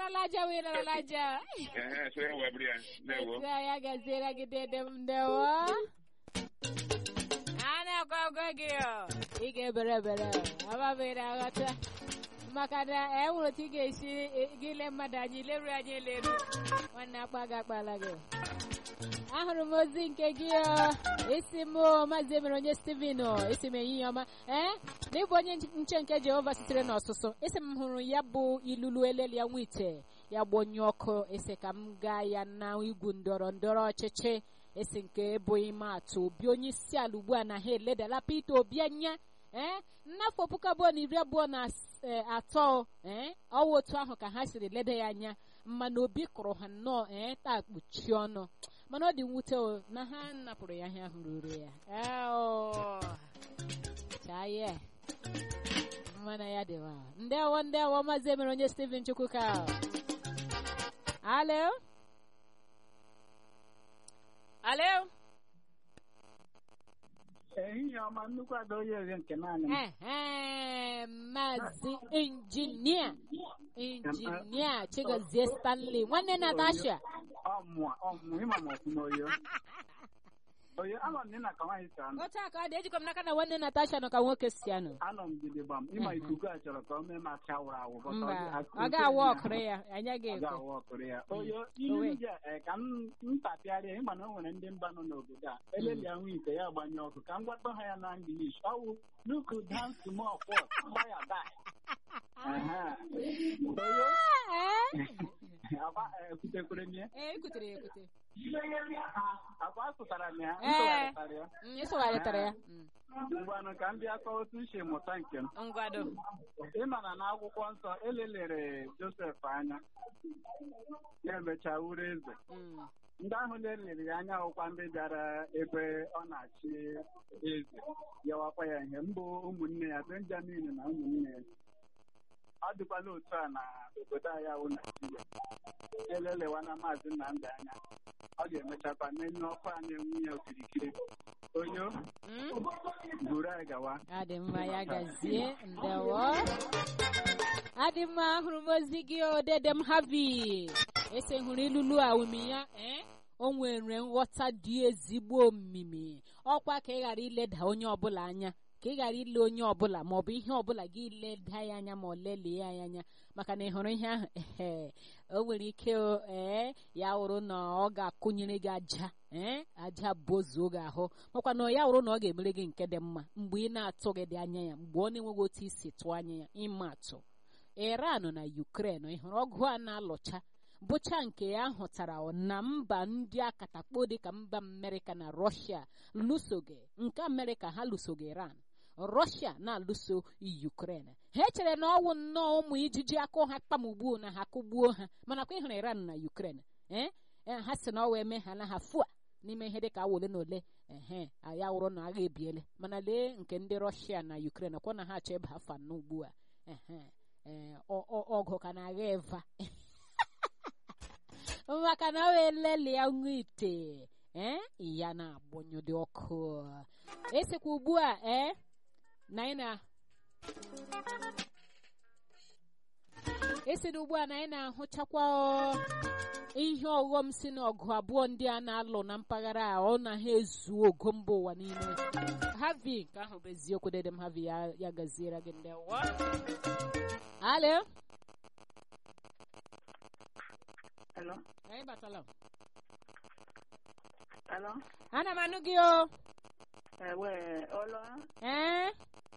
ịlarala aja wee ịlarala aja Ehe, so ya webiri ya. Ndewo. Ezi ya gaziere gị dede m ndewo a na-agwa agwa gị ọ ị ga-ebere ebere amabere aghọta maka na e nwere otu ị ga-esi gị ile mmadụ anyị leru anyị eleru nwanne akpa gị akpala gị ahụrụ m ozi nke gị ọ isi m maazị emere onye steven ọ isi m ehihie ọma ee na ịbụ onye nche nke jehova sitere n'ọsụsụ isi m hụrụ ya bụ ilulu eleli ya nwa ite ya gbanye ọkụ isi ka m gaa ya na igwu ndọrọ ndọrọ ọchịchị esi nke ebughị m atụ obi onye isi ala ugbu a na ha eledala Peter Obi anya ee n'afọ puku abụọ na iri abụọ na as- eh, atọ ee ọwa otu ahụ ka ha siri leda ya anya mana obi kụrụ ha nnọọ ee taa kpuchie ọnụ mana ọ dị mwute o na ha napụrụ ya ihe ahụ ruru ya Eo. chaa ya mana ya dịwa ndewo ndewo maazị emere onye Steven Chukwuka alo alo ehihie ọma nnukwu ada onye eze nke naanị m Ehe, maazị injinia injinia chigozie stanley nwanne natasha ọmụmụ ọmụmụ ịma m ọfụma oyo oyo anọ m nna ka nwaanyị si anọ otu a ka ọ dị ejikọ m n'aka na nwanne natasha nọ ka nwoke si anọ anọ m gidigba m ịma ikuku a chọrọ ka o mee ma chawụrụ awụ but mba ọ dị- ọ ga-awa ọkụrụ ya anyị ọ ga-ekwe ga-awụ ọkụrụ ya oyo ihe Owe. ndị a eh, ka m m tapịarịa ịma na o nwere ndị mba nọ n'obodo a eleli ahụ ite ya gbanye ọkụ ka m gwakọ ha ya na English ọwụ luku dance to more pot fire die Ehe. oyo akwa ekwutekwere m ya ee ekutere ya ekute akwa asụtara m ya m Ee. tụgharịtara ya Mm, ịsụgharịtara ya Mm. ngwanụ ka m bịa kọọ otu m si mụta nke m ngwado ịma na n'akwụkwọ nsọ elelere Josef anya ya emechaa wuru eze Mm. ndị ahụ lelere ya anya ọkwa ndị bịara ebe ọ na-achị eze yawakwa ya ihe mbụ ụmụnne ya Benjamin na ụmụnne ya ọ dịkwala otu a na obodo anyị awụ Naijiria elelewa na maazị Nnamdị anya ọ ga-emechakwa n'elu ọkụ a na-enwu ya okirikiri onyo Mm. buru anyị gawa adị mma ya gazie ndewo adị mma ahụrụ m ozi gị odede m havi ese hụrụ ilulu a omimi ya ee o nwere nghọta dị ezigbo omimi ọkwa ka ị ghara ileda onye ọbụla anya ka ị ghara ile onye ọbụla ma ọ bụ ihe ọbụla gị leda ya anya ma ọ lelie ya anya maka na ị hụrụ ihe ahụ ehe o nwere ike o, ee ya wụrụ na ọ ga-akụnyere gị aja ee aja bozuo gị ahụ makwa na ya wụrụ na ọ ga-emere gị nke dị mma mgbe ị na-atụghị dị anya ya mgbe ọ na-enweghị otu isi tụọ anya ya ịma atụ iran na ukraine ị hụrụ ọgụ a na-alụcha bụcha nke ya hụtara na mba ndị akatakpo dịka mba amerịka na rọshia lụsoge nke amerịka ha lụsoge iran rọshia na-alụso ukraine ha echere na ọwụ nnọọ ụmụ ijiji akụ ha kpamugbuo na ha kụgbuo ha mana kwa ịhụrụ iran na ukraine ee ee, ha si na ọ wee mee ha na ha fua n'ime ihe dịka awa ole na ole ehe ya wụrụ na agha ebiele mana lee nke ndị rọshia na ukraine kwa na ha achọ ịba afa nọ ugbu a ehe ee, ọ- ọ- ọgụ ka na-agha eva maka na ọ wee lelia nwa ite ee ya na-agbanyụdị ọkụ esikwa ugbu a ee na anyị na esi na ugbu a na anyị na-ahụchakwa ọ, ihe ọghọm si n'ọgụ abụọ ndị a na-alụ na mpaghara a ọ na ha ezu ogo mba ụwa niile havi nke ahụ bụ eziokwu dede m havi ya, ya gaziere gị ndị ụwa alo Hello? anyị batala Hello? ana m anụ gị o Ewe, ọlọ ee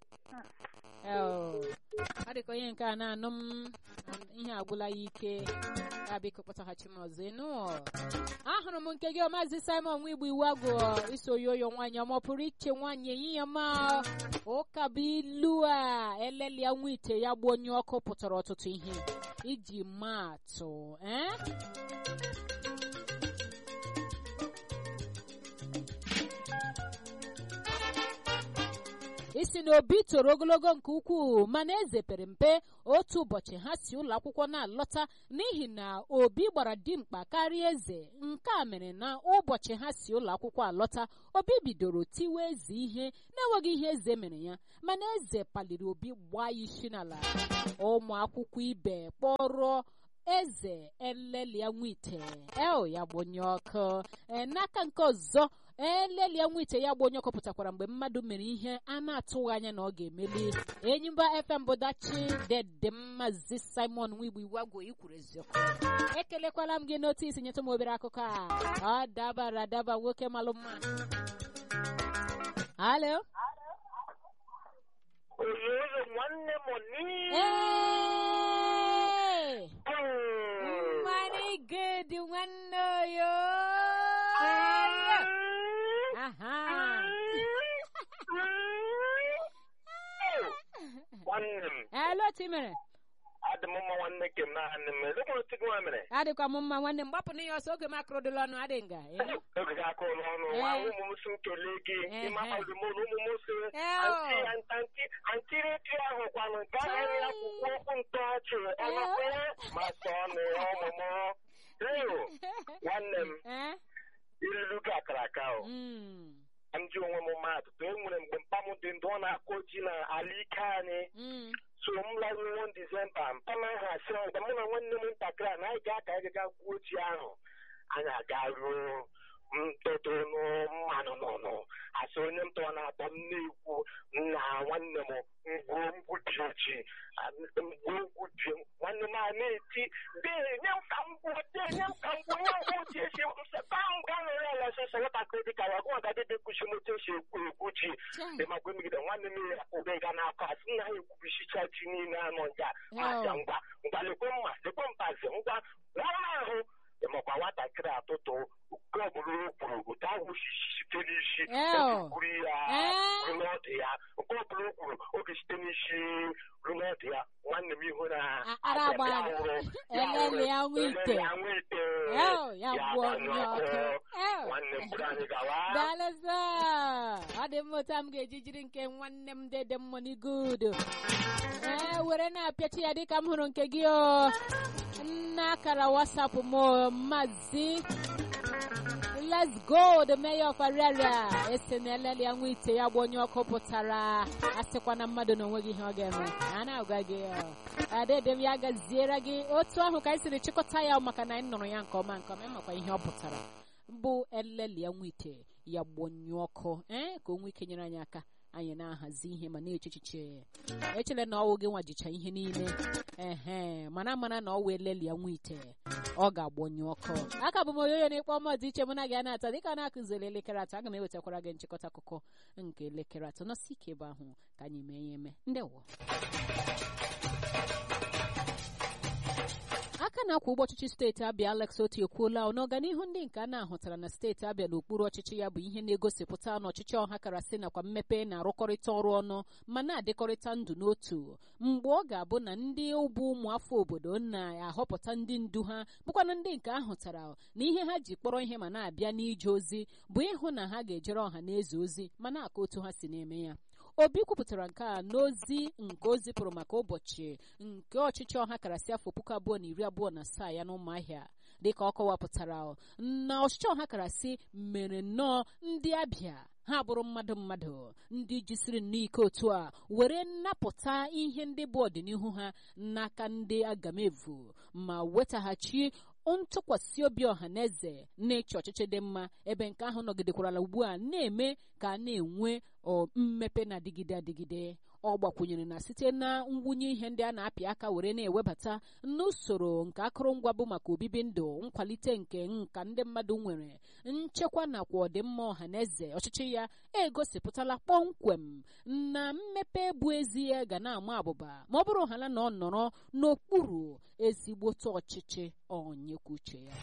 Oh, ọ dịka onye nke a na-anụ m ihe agwụla ya ike ya biko kpọtaghachi m ọzọ ịnụ ahụrụ m nke gị ọ, maazị simon nwa igbo iwu agụ iso oyoyo nwaanyị ọma ọ pụrụ iche nwaanyị ehihie ma ụka bụ ilu a elelia nwa ite ya gbuo onye ọkụ pụtara ọtụtụ ihe iji maa atụ ee isi na obi toro ogologo nke ukwuu mana eze pere mpe otu ụbọchị ha si ụlọ akwụkwọ na-alọta n'ihi na obi gbara dimkpa karịa eze nke a mere na ụbọchị ha si ụlọ akwụkwọ alọta obi bidoro tiwe eze ihe na-enweghị ihe eze mere ya mana eze paliri obi gbaa ya isi n'ala ụmụ akwụkwọ ibe kpọrọ eze elelia nwite eo ya gbonye ọkụ ee n'aka nke ọzọ elelia nwite ya gbonye ọkụ pụtakwara mgbe mmadụ mere ihe a na-atụghị anya na ọ ga-emeli enyimba fm bụdachi dede mmazi simon nwigbo iwagwo ikwuru eziokwu ekelekwala m gị n'otu isi nyetụ m obere akụkọ a ọ dabara adaba nwoke malụ mma halo Oyoyo nwanne m ni. Hey! Money good nwanne oyo. Aha. Nwanne m, Hello Timere. adị m mma nwanne ke m naanị m. Elekwa otu gị nwa mere? Adịkwa m mma nwanne m gbapụ n'ihe ọsọ oge m akụrụdịla ọnụ adị nga. eh? Oge gị aka ụlọ ọnụ, Eh. nwa ụmụ m si nkele gị, Eh, ịma eh. ọdụ m na ụmụ m si Eh, anti oh. anti antiriti ahụ kwanụ nke ahụ anyị akwụkwọ okwu ntọọchị ọnọkwa ya ma sọ ọnụ ya ọmụmụ. Eyo, nwanne m, Eh? irilu gị akara aka o. Mm. m ji onwe m mmadụ e nwere mgbe mpa m dị ndụ ọ na-akụ ji na ala ike anyị Mm. so m laruo disemba mpa m ahụ asị m mgbe mụ na nwanne m ntakịrị a na anyị ga-aka anyị ga gwuo ji ahụ anyị aga ruo ntụtụ mmanụ n'ọnụ asị onye m tọrọ na-atọ m na-ekwu na nwanne m ngwuo ngwuji ji ngwuo ngwuji nwanne m a na-eti dee nye m ka m gwuo dee nye m ka m gwuo nye m ngwuji esi mseta m ga nụrụ ya lesese nwatakịrị dịka ya gwa ga dịbe kuchi m otu esi ekwu ekwu ji Chai. dị makwa emegide nwanne m ya ụbe ga n'aka asị nna ha ekwubichicha ji niile anọ nga Oh. aja ngwa ngwa lekwe mma lekwe mpazi ngwa nwa ahụ ịmakwa nwatakịrị atụtụ nke ọbụla o kwuru otu ahụ si site n'isi Eo. kwuru ya Eh. ruo n'ọdụ ya nke ọbụla o kwuru oge site n'isi ruo n'ọdụ ya nwanne m ihu na A- ara aja agbara ya gị. hụrụ, ya Elele ya hụrụ, nwa ite. elele ya nwa ite. Eo, ya Ya gwuo gbanyụ onye ọkụ. ọkụ. Eo. nwanne m bụrụ anyị gawa Dalụsọ ọ dị mma otu a m ga-eji jiri nke nwanne m dede mmoni good ee were na-apịachi ya dịka m hụrụ nke gị o nna akara wasapụ m o, mazi let's go the mayor of Ariaria esi na elele ya nwa ite ya gba onye ọkụ pụtara asịkwa na mmadụ na onweghị ihe ọ ga-eme a na-agwa gị o. adede m ya gaziere gị otu ahụ ka anyị siri chịkọta ya maka na anyị nụrụ ya nke ọma nke ọma ịmakwa ihe ọ pụtara bụ elele ya nwa ite ya gbonyụọ ọkụ ee ka o nwee ike nyere anyị aka anyị na-ahazi ihe ma na-eche echiche echele na ọwụ gị nwajicha ihe niile ehe mana mana na ọwụ elele ya nwa ite ọ ga-agbonyụ ọkụ aka bụ m oyoyo na-ekpe ọma dị iche mụ na gị a na-ata dịka a na-akụziri elekere atọ aga m ewetakwara gị nchịkọta akụkọ nke elekere atọ nọsi ike ebe ahụ ka anyị mee ya eme ndewo aka na-akwa ụgbọ ọchịchị steeti abịa alex oti ekwuola na ọganihu ndị nke a na-ahụtara na steeti abịa n'okpuru ọchịchị ya bụ ihe na-egosipụta na ọchịchị ọha karasị nakwa mmepe na-arụkọrịta ọrụ ọnụ ma na-adịkọrịta ndụ n'otu mgbe ọ ga-abụ na ndị ụbụ ụmụafọ obodo na-ahọpụta ndị ndu ha bụkwana ndị nke ahụtara na ihe ha ji kpọrọ ihe ma na-abịa n'ije ozi bụ ịhụ na ha ga-ejere ọha na eze ozi ma na-aka otu ha si na-eme ya obi kwupụtara nke a n'ozi nke o zipụrụ maka ụbọchị nke ọchịchị ọha karasị afọ puku abụọ na iri abụọ na asaa ya n'ụmụahịa dịka ọ kọwapụtara na ọchịchị ọha karasị mere nnọọ ndị abịa ha bụrụ mmadụ mmadụ ndị jisiri nnọọ ike otu a were nnapụta ihe ndị bụ ọdịnihu ha n'aka ndị agamevu ma wetaghachi ntụkwasị obi ọha na eze na-eche ọchịchị dị mma ebe nke ahụ nọgidekwarala ugbu a na-eme ka a na-enwe mmepe na-adịgide adịgide ọ gbakwunyere na site na mwunye ihe ndị a na-apị aka were na-ewebata n'usoro nke akụrụngwa bụ maka obibi ndụ nkwalite nke nka ndị mmadụ nwere nchekwa nakwa ọdịmma ọha na eze ọchịchị ya egosipụtala kpọmkwem na mmepe bụ ezie ga na-ama abụba ma ọ bụrụ hala na ọ nọrọ n'okpuru ezigbote ọchịchị onyekwuche ya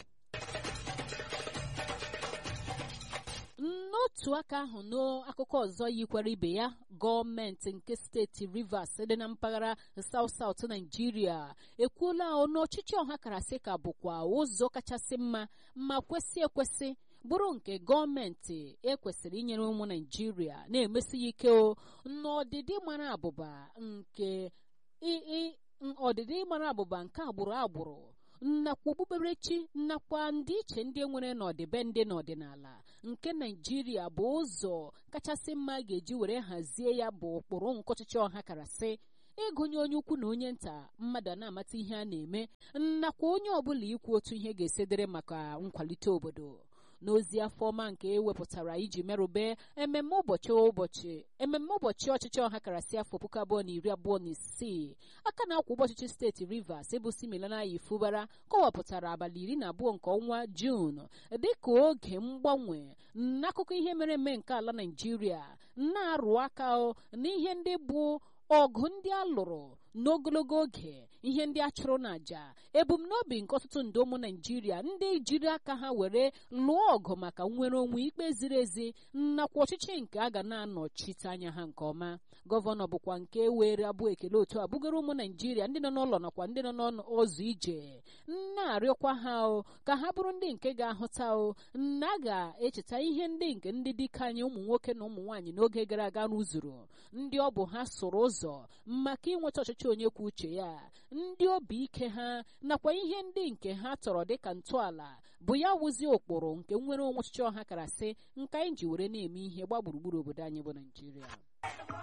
n'otu aka ahụ n'akụkọ ọzọ yikwara ibe ya gọọmenti nke steeti rivers dị na mpaghara south south naijiria ekwuola ọnụ ọchịchị ọha karasị ka bụkwa ụzọ kachasị mma ma kwesị ekwesị bụrụ nke gọọmenti ekwesịrị inyere ụmụ naijiria na-emesi ya ike o n'ọdịdị mara abụba nke ọdịdị mara abụba nke agbụrụ agbụrụ nakwa okpukperechi nakwa ndị iche ndị nwere n'ọdịbendị n'ọdịnala nke naijiria bụ ụzọ kachasị mma ga-eji were hazie ya bụ ụkpụrụ nke ọchịchị ọha karasị ịgụnye onye ukwu na onye nta mmadụ a na-amata ihe a na-eme nakwa onye ọbụla ikwu otu ihe ga-esedere maka nkwalite obodo n'ozi afọ ọma nke ewepụtara iji merube ememme ụbọchị ụbọchị ememme ụbọchị ọchịchị ọha karasị afọ puku abụọ na iri abụọ na isii aka na-akwa ụbọchịchị steeti rivers bụ Siminalayi Fubara kọwapụtara abalị iri na abụọ nke ọnwa juun dịka oge mgbanwe n'akụkọ ihe mere eme nke ala naijiria na-arụ aka n'ihe ndị bụ ọgụ ndị a lụrụ n'ogologo oge ihe ndị a chụrụ n'àjà ebumnobi nke ọtụtụ ndị ụmụ naijiria ndị jiri aka ha were lụọ ọgụ maka nnwere onwe ikpe ziri ezi nakwa ọchịchị nke a ga na-anọchite anya ha nke ọma gọvanọ bụkwa nke were abụ ekele otu a bugoro ụmụ naijiria ndị nọ n'ụlọ nakwa ndị nọ n'ụzọ ije na-arịọkwa ha o ka ha bụrụ ndị nke ga-ahụta o na a ga-echeta ihe ndị nke ndị dike anyị ụmụ nwoke na ụmụ nwaanyị n'oge gara aga rụzuru ndị ọ bụ ha sụrụ ụzọ maka inweta ọchịchị onye kwuo uche ya ndị obi ike ha nakwa ihe ndị nke ha tọrọ dịka ntọala bụ ya wụzi ụkpụrụ nke nwere onwe ọchịchị ọha karasị nke anyị ji were na-eme ihe gba gburugburu obodo anyị bụ naijiria